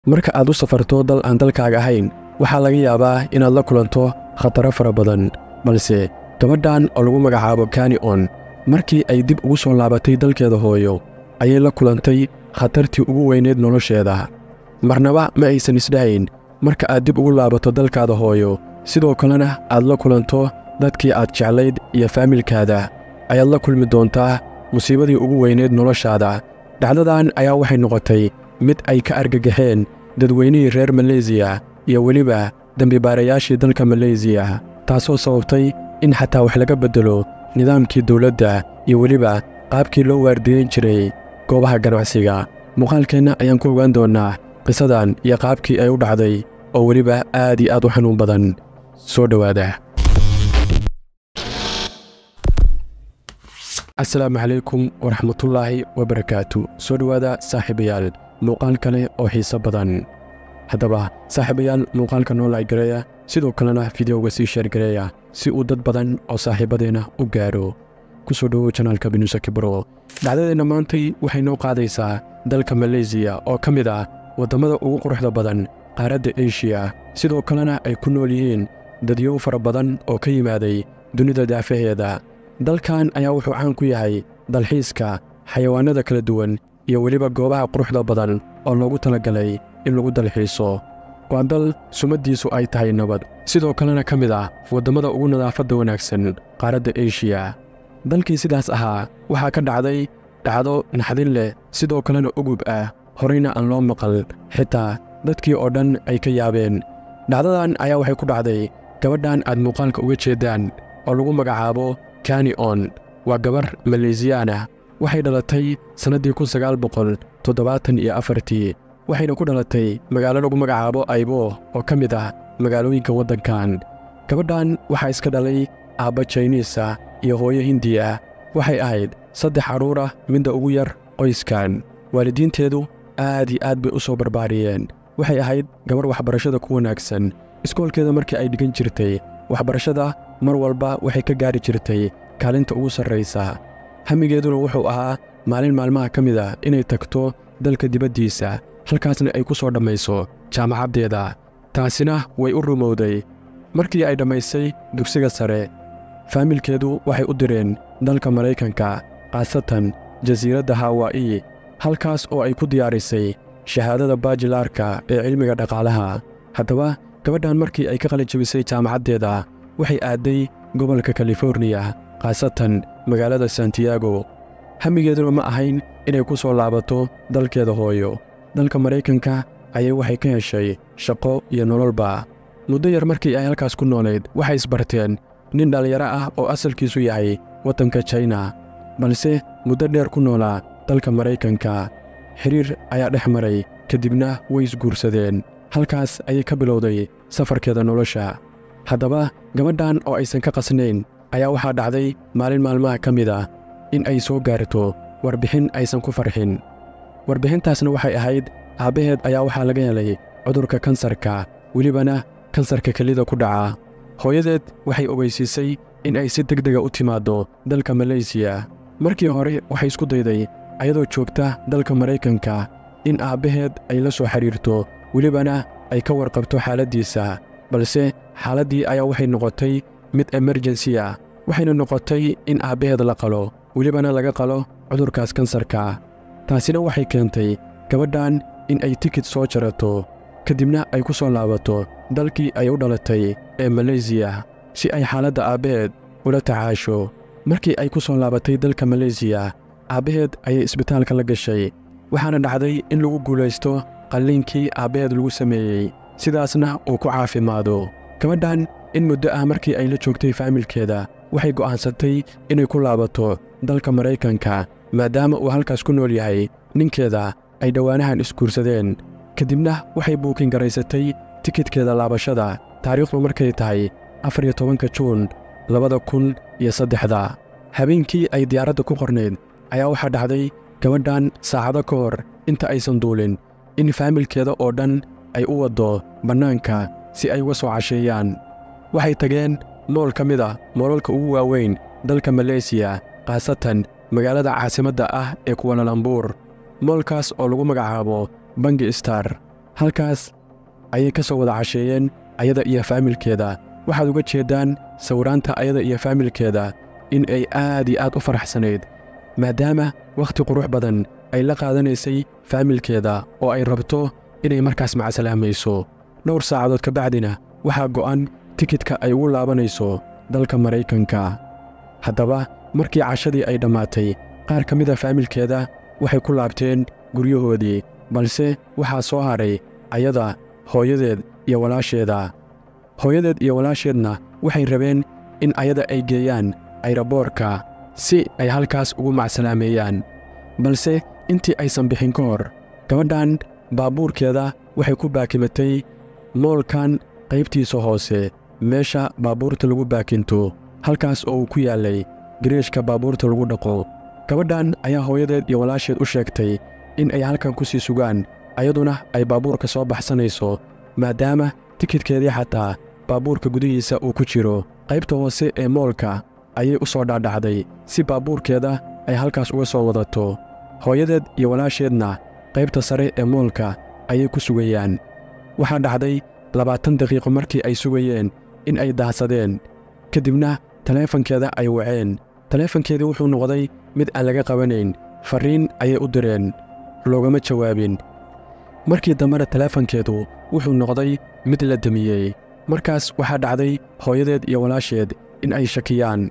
marka aad u safarto dal aan dalkaaga ahayn waxaa laga yaabaa inaad la kulanto khataro fara badan balse gabadhan oo lagu magacaabo kanion markii ay dib ugu soo laabatay dalkeeda hooyo ayay la kulantay khatartii ugu weyneed nolosheeda marnaba ma aysan isdhahayn marka aad dib ugu laabato dalkaada hooyo sidoo kalena aad la kulanto dadkii aad jeclayd iyo faamilkaada ayaad la kulmi doontaa musiibadii ugu weyneed noloshaada dhacdadan ayaa waxay noqotay mid ay ka argagaxeen dadweynihii reer maleysiya iyo weliba dembibaarayaashii dalka maleysiya taasoo sababtay in xataa wax laga beddelo nidaamkii dawladda iyo weliba qaabkii loo waardiyeyn jiray goobaha ganacsiga muuqaalkeenna ayaan ku ogaan doonnaa qisadan iyo qaabkii ay u dhacday oo weliba aad iyo aad u xanuun badan soo dhowaada asalaamu calaykum waraxmatullaahi wabarakaatu soo dhowaada saaxiibayaal muuqaal kale oo xiiso badan haddaba saaxiibayaal muuqaalka noo laaygareeya sidoo kalena fideoga sii sheergareeya si uu dad badan oo saaxiibadeenna u gaadho ku soo dhowow janaalka binusa kibro dhacdadeenna maantay waxay noo qaadaysaa dalka maleysiya oo ka mid ah waddammada ugu quruxda badan qaaradda eshiya sidoo kalena ay ku nool yihiin dadyow fara badan oo ka yimaaday dunida daafaheeda dalkan ayaa wuxuu caan ku yahay dalxiiska xayawaannada kala duwan iyo weliba goobaha quruxda badan oo loogu talagalay in lagu dalxiiso waa dal sumaddiisu ay tahay nabad sidoo kalena ka mid ah waddammada ugu nadaafadda wanaagsan qaaradda eshiya dalkii sidaas ahaa waxaa ka dhacday dhacdo naxdin leh sidoo kalena ugub ah horayna aan loo maqal xitaa dadkii oo dhan ay ka yaabeen dhacdadan ayaa waxay ku dhacday gabadhan aad muuqaalka uga jeeddaan oo lagu magacaabo kanion waa gabar maleysiyaan ah waxay dhalatay sannaddii kun sagaal boqol toddobaatan iyo afartii waxayna ku dhalatay magaalo lagu magacaabo aybo oo ka mid ah magaalooyinka waddankan gabadhan waxaa iska dhalay aabba jayniisa iyo hooyo hindiya waxay ahayd saddex carruur ah midda ugu yar qoyskan waalidiinteedu aad iyo aad bay u soo barbaariyeen waxay ahayd gabar waxbarashada ku wanaagsan iskoolkeeda markii ay dhigan jirtay waxbarashada mar walba waxay ka gaari jirtay kaalinta ugu sarraysa hamigeeduna wuxuu ahaa maalin maalmaha ka mid ah inay tagto dalka dibaddiisa halkaasna ay ku soo dhammayso jaamacaddeeda taasina way u rumowday markii ay dhammaysay dugsiga sare faamilkeedu waxay u direen dalka maraykanka khaasatan jasiiradda hawaa'i halkaas oo ay ku diyaarisay shahaadada baajilaarka ee cilmiga dhaqaalaha haddaba gabadhan markii ay ka qalijabisay jaamacaddeeda waxay aadday gobolka kaliforniya khaasatan magaalada santiago hamigeeduna ma ahayn inay ku soo laabato dalkeeda hooyo dalka maraykanka ayay waxay ka heshay shaqo iyo nololba muddo yar markii ay halkaas ku noolayd waxay isbarteen nin dhallinyaro ah oo asalkiisu yahay waddanka jayna balse muddo dheer ku noolaa dalka maraykanka xidhiir ayaa dhex maray kadibna way isguursadeen halkaas ayay ka bilowday safarkeeda nolosha haddaba gabadhan oo aysan ka qasnayn ayaa waxaa dhacday maalin maalmaha ka mid ah in ay soo gaarto warbixin aysan ku farxin warbixintaasna waxay ahayd aabbaheed ayaa waxaa laga helay cudurka kansarka welibana kansarka kelida ku dhaca hooyadeed waxay ogeysiisay in ay si degdega u timaaddo dalka maleysiya markii hore waxay isku dayday ayadoo joogta dalka maraykanka in aabbaheed ay la soo xidhiirto welibana ay ka warqabto xaaladdiisa balse xaaladdii ayaa waxay noqotay mid emerjensi ah waxayna noqotay in aabbaheed la qalo welibana laga qalo cudurkaas kansarka taasina waxay keentay gabadhan in ay tikid soo jarato kadibna ay ku soo laabato dalkii ay u dhalatay ee maleysiya si ay xaaladda aabbaheed ula tacaasho markii ay ku soo laabatay dalka maleysiya aabbaheed ayay isbitaalka la gashay waxaana dhacday in lagu guulaysto qalliinkii aabbaheed lagu sameeyey sidaasna uu ku caafimaado gabadhan in muddo ah markii ay la joogtay faamilkeeda waxay go'aansatay inay ku laabato dalka maraykanka maadaama uu halkaas ku nool yahay ninkeeda ay dhowaanahan isguursadeen kadibna waxay buukin garaysatay tikidkeeda laabashada taariikhdu markay tahay afar iyo tobanka juun labada kun iyo saddexda habeenkii ay diyaaradda ku qornayd ayaa waxaa dhacday gabadhan saacado ka hor inta aysan duulin in faamilkeeda oo dhan ay u waddo bannaanka si ay uga soo casheeyaan waxay tageen mool ka mid a moolalka ugu waaweyn dalka maleysiya khaasatan magaalada caasimadda ah ee kuwalalambuur moolkaas oo lagu magacaabo bangi star halkaas ayay ka soo wada casheeyeen ayada iyo faamilkeeda waxaad uga jeeddaan sawiraanta ayada iyo faamilkeeda in ay aad iyo aad u faraxsanayd maadaama wakhti qurux badan ay la qaadanaysay faamilkeeda oo ay rabto inay markaas macasalaamayso dhowr saacadood ka bacdina waxaa go'an tikidka ay ugu laabanayso dalka maraykanka haddaba markii cashadii ay dhammaatay qaar ka mida faamilkeeda waxay ku laabteen guryahoodii balse waxaa soo hadhay ayada hooyadeed iyo walaasheeda hooyadeed iyo walaasheedna waxay rabeen in ayada ay geeyaan ayraboorka si ay halkaas ugu macsalaameeyaan balse intii aysan bixin ka hor gabadhan baabuurkeeda waxay ku baakimatay moolkan qaybtiisa hoose meesha baabuurta lagu baakinto halkaas oo uu ku yaallay gareeshka baabuurta lagu dhaqo gabadhan ayaa hooyadeed iyo walaasheed u sheegtay in ay halkan ku sii sugaan ayaduna ay baabuurka soo baxsanayso maadaama tikidkeedii xataa baabuurka gudihiisa uu ku jiro qaybta hoose ee moolka ayay u soo dhaadhacday si baabuurkeeda ay halkaas uga soo wadato hooyadeed iyo walaasheedna qaybta sare ee moolka ayay ku sugayaan waxaa dhacday labaatan daqiiqo markii ay sugayeen in ay daahsadeen ka dibna taleefankeeda ay waceen taleefankeedii wuxuu noqday mid aan laga qabanayn farriin ayay u direen loogama jawaabin markii dambena taleefankeedu wuxuu noqday mid la demiyey markaas waxaa dhacday hooyadeed iyo walaasheed in ay shakiyaan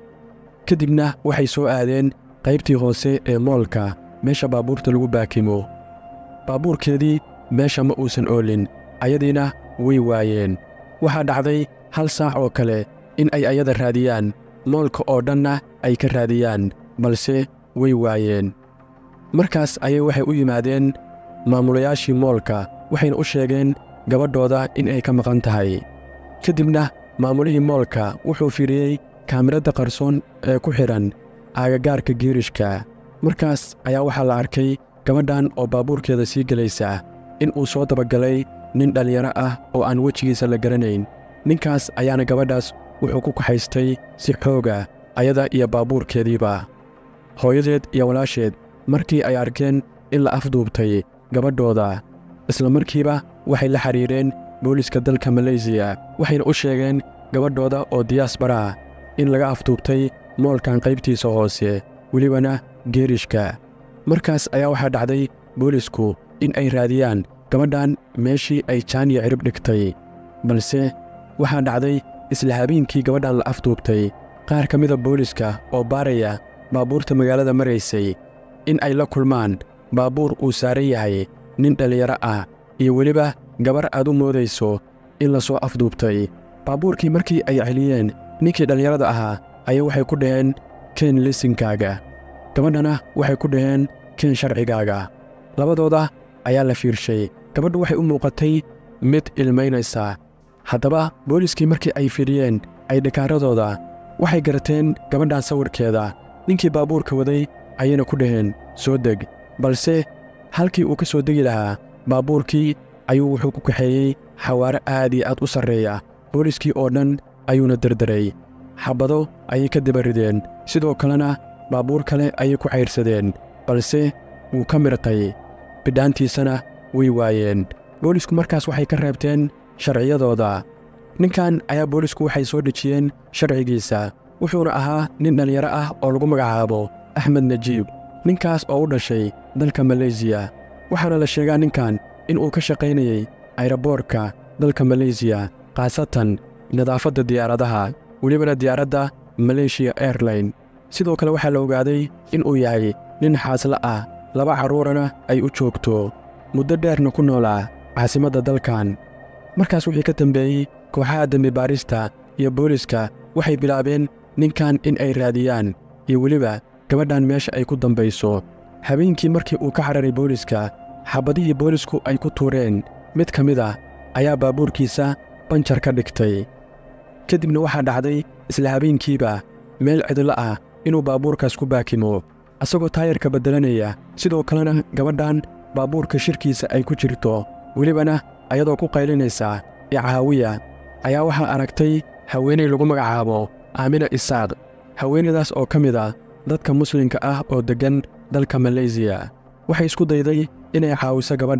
ka dibna waxay soo aadeen qaybtii hoose ee moolka meesha baabuurta lagu baakimo baabuurkeedii meesha ma uusan oolin ayadiina way waayeen waxaa dhacday hal saac oo kale in ay ayada raadiyaan moolka oo dhanna ay ka raadiyaan balse way waayeen markaas ayay waxay u yimaadeen maamulayaashii moolka waxayna u sheegeen gabadhooda in ay ka maqan tahay ka dibna maamulihii moolka wuxuu fiiriyey kaamiradda qarsoon ee ku xidhan aagagaarka giirishka markaas ayaa waxaa la arkay gabadhan oo baabuurkeeda sii gelaysa in uu soo dabagalay nin dhallinyaro ah oo aan wejigiisa la garanayn ninkaas ayaana gabadhaas wuxuu ku kaxaystay si xooga ayada iyo baabuurkeediiba hooyadeed iyo walaasheed markii ay arkeen in la afduubtay gabadhooda isla markiiba waxay la xidhiireen booliiska dalka maleysiya waxayna u sheegeen gabadhooda oo diyaasbara in laga afduubtay moolkan qaybtiisa hoose welibana geerishka markaas ayaa waxaa dhacday boolisku in ay raadiyaan gabadhan meeshii ay jaaniya cirib dhigtay balse waxaa dhacday isla habeenkii gabadhan la afduubtay qaar ka mida booliska oo baaraya baabuurta magaalada maraysay in ay la kulmaan baabuur uu saaran yahay nin dhallinyaro ah iyo weliba gabar aad u moodayso in la soo afduubtay baabuurkii markii ay celiyeen ninkii dhallinyarada ahaa ayay waxay ku dhaheen keen lisinkaaga gabadhana waxay ku dhaheen keen sharcigaaga labadooda ayaa la fiirshay gabadhu waxay u muuqatay mid ilmaynaysa haddaba booliskii markii ay fidhiyeen ay dhakaaradooda waxay garateen gabadhan sawirkeeda ninkii baabuurka waday ayayna ku dhaheen soo deg balse halkii uu ka soo degi lahaa baabuurkii ayuu wuxuu ku kaxeeyey xawaare aad iyo aad u sarreeya booliskii oo dhan ayuuna derderay xabbado ayay ka dabarideen sidoo kalena baabuur kale ayay ku cayrsadeen balse wuu ka mirqay bidhaantiisana way waayeen boolisku markaas waxay ka reebteen sharciyadooda ninkan ayaa boolisku waxay soo dhejiyeen sharcigiisa wuxuuna ahaa nin dhallinyaro ah oo lagu magacaabo axmed najiib ninkaas oo u dhashay dalka maleysiya waxaana la sheegaa ninkan in uu ka shaqaynayey ayraboorka dalka maleysiya khaasatan nadaafadda diyaaradaha welibana diyaaradda maleeshiya airline sidoo kale waxaa la ogaaday in uu yahay nin xaasla ah laba carruurana ay u joogto muddo dheerna ku noolaa caasimadda dalkan markaas wixii ka dambeeyey kooxaha dembi baarista iyo booliska waxay bilaabeen ninkan in ay raadiyaan iyo weliba gabadhan meesha ay ku dambayso habeenkii markii uu ka cararay booliska xabbadihii boolisku ay ku tuureen mid ka mid ah ayaa baabuurkiisa banjar ka dhigtay ka dibna waxaa dhacday isla habeenkiiba meel cidlo ah inuu baabuurkaas ku baakimo asagoo taayarka beddelanaya sidoo kalena gabadhan baabuurka shirkiisa ay ku jirto welibana ayadoo ku qaylinaysa icaawiya ayaa waxaa aragtay haweenay lagu magacaabo aamina isaaq haweenaydaas oo ka mid ah dadka muslimka ah oo deggan dalka maleysiya waxay isku dayday inay caawiso gabadhaas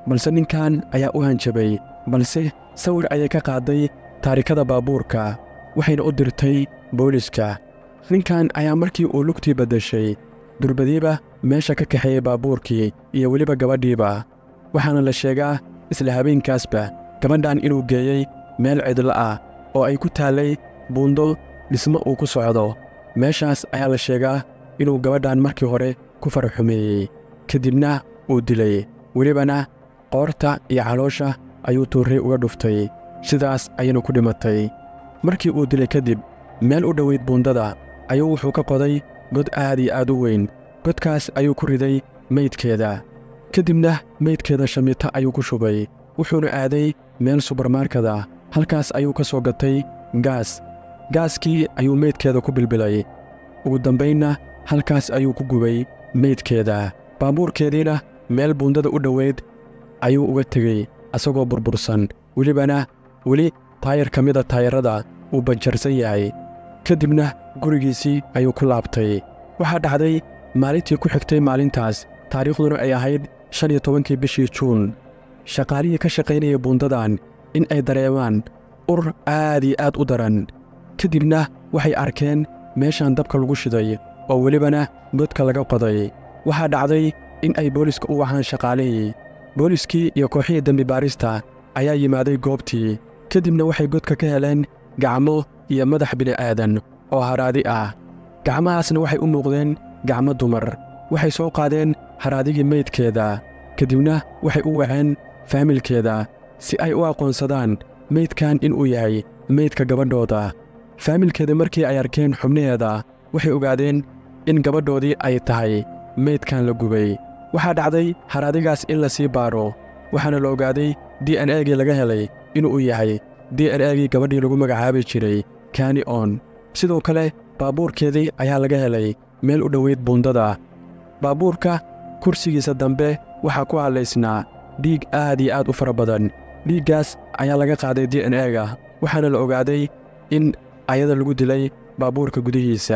balse ninkan ayaa u hanjabay balse sawir ayay ka qaaday taarikada baabuurka waxayna u dirtay booliska ninkan ayaa markii uu lugtii baddashay durbadiiba meesha ka kaxeeyey baabuurkii iyo weliba gabadhiiba waxaana la sheegaa isla habeenkaasba gabadhan inuu geeyey meel cidlo ah oo ay ku taallay buundo dhismo uu ku socdo meeshaas ayaa la sheegaa inuu gabadhan markii hore ku faraxumeeyey kadibna uu dilay welibana qoorta iyo caloosha ayuu tuurray uga dhuftay sidaas ayaynu ku dhimatay markii uu dilay kadib meel u dhoweyd buundada ayuu wuxuu ka qoday god aad iyo aad u weyn godkaas ayuu ku riday meydkeeda kadibna meydkeeda shamiito ayuu ku shubay wuxuuna aaday meel subarmarkada halkaas ayuu ka soo gatay gaas gaaskii ayuu meydkeeda ku bilbilay ugu dambaynna halkaas ayuu ku gubay meydkeeda baabuurkeediina meel buundada u dhoweyd ayuu uga tegey asagoo burbursan welibana weli taayar ka mida taayarrada uu banjarsan yahay ka dibna gurigiisii ayuu ku laabtay waxaa dhacday maalintii ku xigtay maalintaas taariikhduna ay ahayd shan iyo tobankii bishii juun shaqaalihii ka shaqaynaya buundadan in ay dareemaan ur aad iyo aad u daran ka dibna waxay arkeen meeshan dabka lagu shiday oo welibana godka laga qoday waxaa dhacday in ay booliska u wacaan shaqaalihii booliskii iyo kooxihii dembi baarista ayaa yimaaday goobtii ka dibna waxay godka ka heleen gacmo iyo madax bini'aadan oo haraadi ah gacmahaasna waxay u muuqdeen gacmo dumar waxay soo qaadeen haraadigii meydkeeda ka dibna waxay u waceen faamilkeeda si ay u aqoonsadaan meydkan inuu yahay meydka gabadhooda faamilkeeda markii ay arkeen xubnaheeda waxay ogaadeen in gabadhoodii ay tahay meydkan la gubay waxaa dhacday haraadigaas in la sii baaro waxaana la ogaaday d n egii laga helay inuu yahay d n egii gabadhii lagu magacaabi jiray kani on sidoo kale baabuurkeedii ayaa laga helay meel u dhoweyd buundada baabuurka kursigiisa dambe waxaa ku hadlaysnaa dhiig aad iyo aad u fara badan dhiiggaas ayaa laga qaaday d n ega waxaana la ogaaday in ayada lagu dilay baabuurka gudihiisa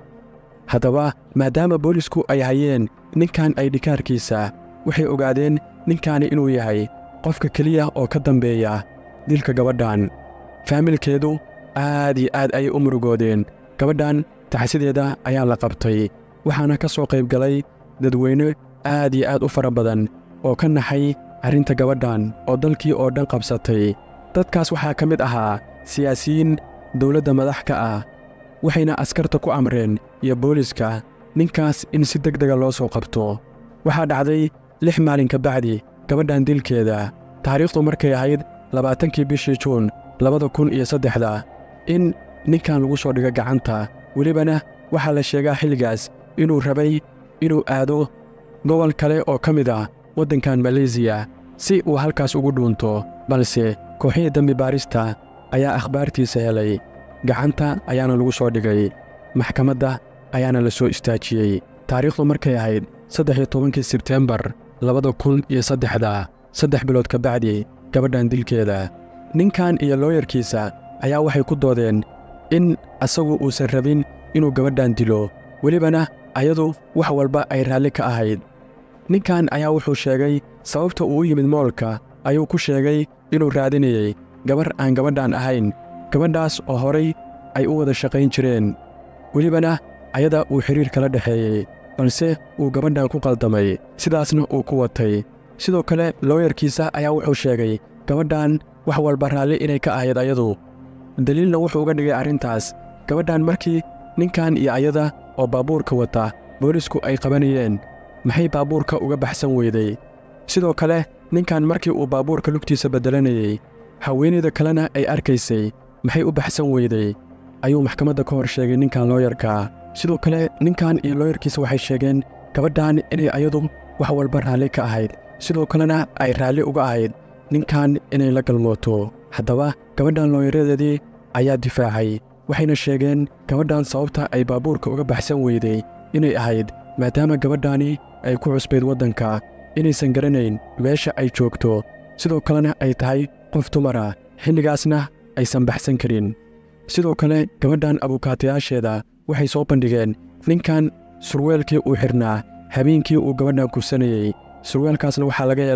haddaba maadaama boolisku ay hayeen ninkan aydhikaarkiisa waxay ogaadeen ninkaani inuu yahay qofka keliya oo ka dambeeya dilka gabadhan faamilkeedu aad iyo aad ayay u murugoodeen gabadhan taxsideeda ayaa la qabtay waxaana ka soo qayb galay dadweyne aad iyo aad u fara badan oo ka naxay arrinta gabadhan oo dalkii oo dhan qabsatay dadkaas waxaa ka mid ahaa siyaasiyiin dowladda madax ka ah waxayna askarta ku amreen iyo booliska ninkaas in si deg dega loo soo qabto waxaa dhacday lix maalin ka bacdi gabadhan dilkeeda taariikhdu markay ahayd labaatankii bishii juun labada kun iyo saddexda in ninkan lagu soo dhigo gacanta welibana waxaa la sheegaa xilligaas inuu rabay inuu aado gobol kale oo ka mid ah waddankan maleysiya si uu halkaas ugu dhuunto balse kooxihii dembi baarista ayaa akhbaartiisa helay gacanta ayaana lagu soo dhigay maxkamadda ayaana la soo istaajiyey taariikhdu markay ahayd saddex iyo tobankii sebteembar labada kun iyo saddexda saddex bilood ka bacdi gabadhan dilkeeda ninkan iyo looyarkiisa ayaa waxay ku doodeen in asagu uusan rabin inuu gabadhan dilo welibana ayadu wax walba ay raalli ka ahayd ninkan ayaa wuxuu sheegay sababta uu u yimid moolka ayuu ku sheegay inuu raadinayey gabar aan gabadhan ahayn gabadhaas oo horay ay u wada shaqayn jireen welibana ayada uu xidhiir kala dhexeeyey balse uu gabadhan ku qaldamay sidaasna uu ku watay sidoo kale looyarkiisa ayaa wuxuu sheegay gabadhan wax walba raalli inay ka ahayd ayadu daliilna wuxuu uga dhigay arrintaas gabadhan markii ninkan iyo ayada oo baabuurka wata boolisku ay qabanayeen maxay baabuurka uga baxsan weyday sidoo kale ninkan markii uu baabuurka lugtiisa beddelanayey haweenayda kalena ay arkaysay maxay u baxsan weyday ayuu maxkamadda ka hor sheegay ninkan looyarka sidoo kale ninkan iyo looyarkiisa waxay sheegeen gabadhan inay ayadu wax walba raalli ka ahayd sidoo kalena ay raalli uga ahayd ninkan inay la galmooto haddaba gabadhan looyaradeedii ayaa difaacay waxayna sheegeen gabadhan sababta ay baabuurka uga baxsan weyday inay ahayd maadaama gabadhani ay ku cusbayd waddanka inaysan garanayn meesha ay joogto sidoo kalena ay tahay qof dumara xilligaasna aysan baxsan karin sidoo kale gabadhan abukaatayaasheeda waxay soo bandhigeen ninkan surweelkii uu xidhnaa habeenkii uu gabadhan kursanayey surweelkaasna waxaa laga helay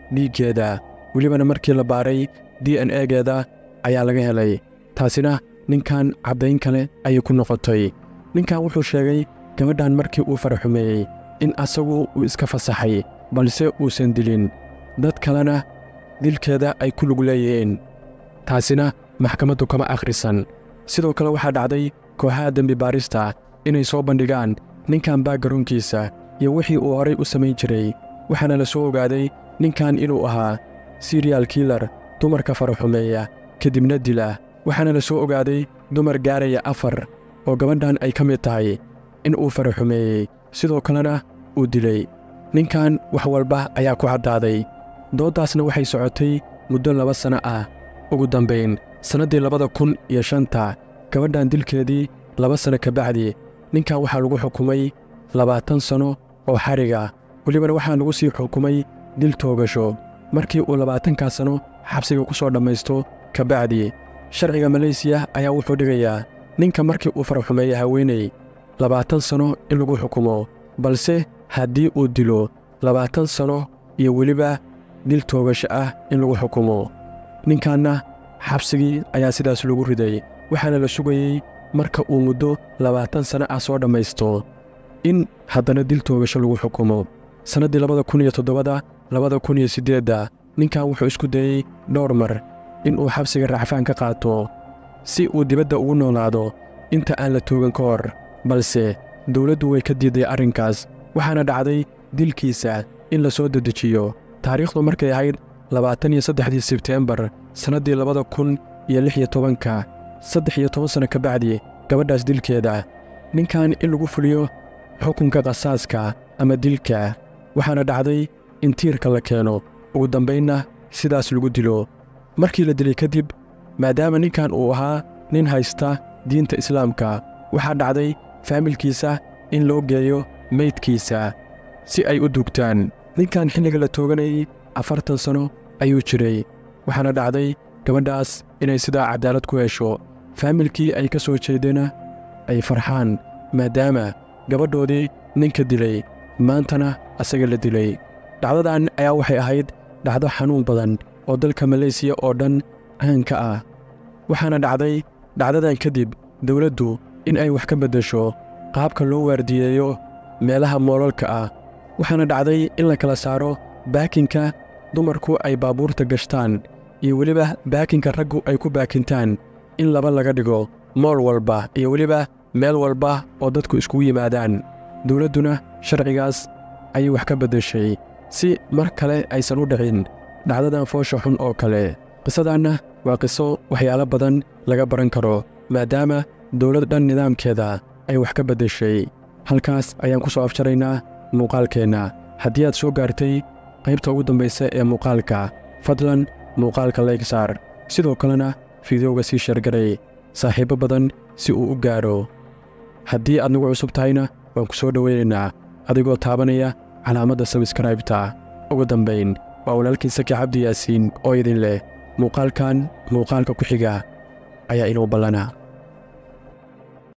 dhiiggeeda welibana markii la baaray d n egeeda ayaa laga helay taasina ninkan caddayn kale ayay ku noqotay ninkan wuxuu sheegay gabadhan markii uu faraxumeeyey in asagu uu iska fasaxay balse uusan dilin dad kalena dilkeeda ay ku lug leeyihiin taasina maxkamaddu kama akhrisan sidoo kale waxaa dhacday kooxaha dembi baarista inay soo bandhigaan ninkan baagaroonkiisa iyo wixii uu horay u samayn jiray waxaana la soo ogaaday ninkan inuu ahaa siriyal kiilar dumarka faraxumeeya kadibna dila waxaana la soo ogaaday dumar gaaraya afar oo gabadhan ay ka mid tahay in uu faraxumeeyey sidoo kalena uu dilay ninkan wax walba ayaa ku caddaaday dooddaasna waxay socotay muddo laba sanno ah ugu dambayn sannaddii labada kun iyo shanta gabadhan dilkeedii laba sanno ka bacdi ninkan waxaa lagu xukumay labaatan sanno oo xariga welibana waxaa lagu sii xukumay dil toogasho markii uu labaatankaa sanno xabsiga ku soo dhammaysto ka bacdi sharciga maleysiya ayaa wuxuu dhigayaa ninka markii uu faraxumeeya haweeney labaatan sanno in lagu xukumo balse haddii uu dilo labaatan sanno iyo weliba dil toogasho ah in lagu xukumo ninkanna xabsigii ayaa sidaas lagu riday waxaana la sugayey marka uu muddo labaatan sanno ah soo dhammaysto in haddana dil toogasho lagu xukumo sannaddii labada kun iyo toddobada labada kun iyo siddeedda ninkan wuxuu isku dayey dhowr mar inuu xabsiga racfaan ka qaato si uu dibadda ugu noolaado inta aan la toogan ka hor balse dawladdu way ka diiday arrinkaas waxaana dhacday dilkiisa in la soo dedejiyo taariikhdu markay ahayd labaatan iyo saddexdii sebteembar sannaddii labada kun iyo lix iyo tobanka saddex iyo toban sanno ka bacdi gabadhaas dilkeeda ninkan in lagu fuliyo xukunka qasaaska ama dilka waxaana dhacday in tiirka la keeno ugu dambaynna sidaas lagu dilo markii la dilay kadib maadaama ninkan uu ahaa nin haysta diinta islaamka waxaa dhacday faamilkiisa in loo geeyo meydkiisa si ay u dugtaan ninkan xilliga la tooganayay afartan sanno ayuu jiray waxaana dhacday gabadhaas inay sidaa caddaalad ku hesho faamilkii ay ka soo jeedena ay farxaan maadaama gabadhoodii ninka dilay maantana asaga la dilay dhacdadan ayaa waxay ahayd dhacdo xanuun badan oo dalka maleysiya oo dhan caanka ah waxaana dhacday dhacdadan kadib dawladdu in ay wax ka beddesho qaabka loo waardiyeeyo meelaha moolalka ah waxaana dhacday in la kala saaro baakinka dumarku ay baabuurta gashtaan iyo weliba baakinka raggu ay ku baakintaan in laba laga dhigo mool walba iyo weliba meel walba oo dadku iskugu yimaadaan dawladduna sharcigaas ayay wax ka beddeshay si mar kale aysan u dhicin dhacdadan foosha xun oo kale qisadanna waa qiso waxyaalo badan laga baran karo maadaama dawlad dhan nidaamkeeda ay wax ka beddeshay halkaas ayaan ku soo afjaraynaa muuqaalkeenna haddii aad soo gaartay qaybta ugu dambaysa ee muuqaalka fadlan muuqaalka leegsaar sidoo kalena fideoga sii sheergaray saaxiibbo badan si uu u gaadho haddii aad nagu cusub tahayna waan ku soo dhowaynaynaa adigoo taabanaya calaamadda sabskraibta ugu dambayn waa walaalkii saki cabdi yaasiin oo idin leh muuqaalkan muuqaalka ku xiga ayaa inuu ballanaa